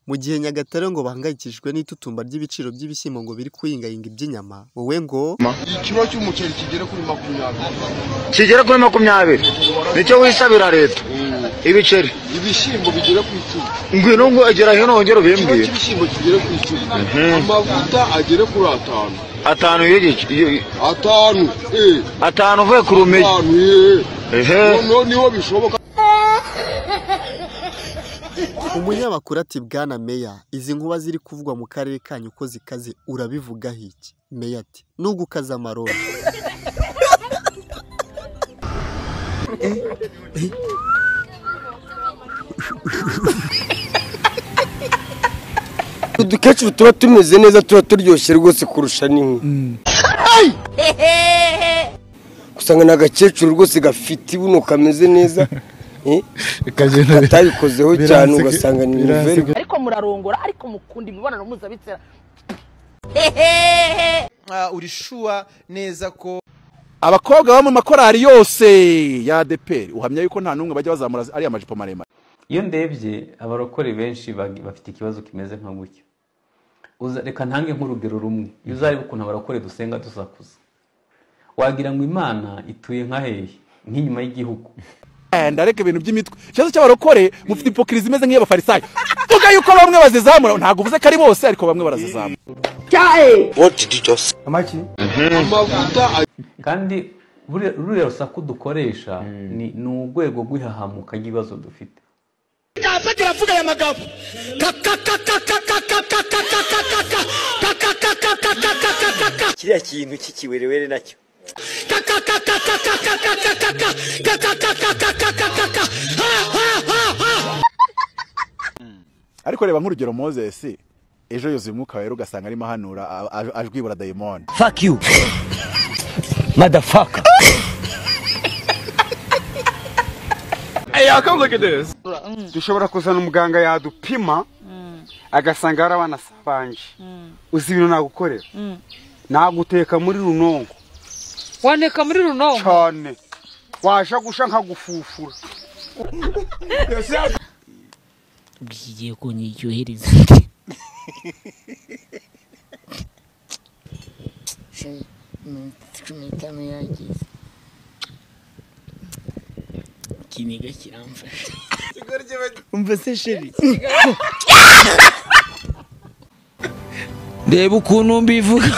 Mu gihe Nyagatare ngo bahangayikishijwe n'itutumba ry'ibiciro by'ibishyimbo ngo biri kuyingayinga iby'inyama wowe ngo ikiro cy'umuceri kigere kuri makumyabiri kigera kuri makumyabiri nicyo wisabira leta ibiceri ibishyimbo bigere ku icumi ngwino ngo egera hino wongere ikiro ubimbwire cy'ibishyimbo kigere ku icumi amavuta agere kuri atanu atanu y'igice iyo- atanu eh atanu uvuye ku rumeye atanu eh ehe noneho niho bishoboka umunyamakuru ati bwana meya izi nkuba ziri kuvugwa mu karere kanyu ko zikaze urabivugaho iki meya ati nugukaza amaroni udukecuru tuba tumeze neza tuba turyoshye rwose kurusha n'inkwi Ay! usanga ni agakecuru rwose gafite ibuno kameze neza eh, katabikozeho cyane ugasanga ni niveri ariko murarongora ariko mukunda imibonano mpuzabitsina Ah, uri sure neza ko abakobwa baba mu makorari yose ya ADEPR uhamya yuko nta n'umwe bajya bazamura ariya majipo maremare iyo ndebye abarokore benshi bag- bafite ikibazo kimeze nka gutya Uza- reka ntange nk'urugero rumwe iyo uzareba ukuntu abarokore dusenga dusakuza wagira ngo imana ituye nka hehe nk'inyuma y'igihugu Eh, ndareka ibintu by'imitwe ikibazo cy'abarokore mufite ipokirizi imeze nk'iy'abafarisayo vuga yuko bamwe bazizamura ntabwo uvuze ko ari bose ariko bamwe barazizamura amavuta kandi buriya- ruriya rusaku dukoresha ni, ni urwego rw'ihahamuka ry'ibibazo dufite kiriya kintu cy'ikiwerewere nacyo ariko reba nk'urugero moses ejo yuzuye umwuka wera ugasanga arimo ahanura a- a- ajwibura dayimoni fuck you motherfucker dushobora kuzana umuganga yadupima agasanga hari abana sabanje uzi ibintu nagukorera naguteka muri runongo wandika muri runo cyane washa gusha nkagufufura ugiye kunyiryohereza cumi n'itanu yagize ikiniga kiramfasha umva se sheri reba ukuntu mbivuga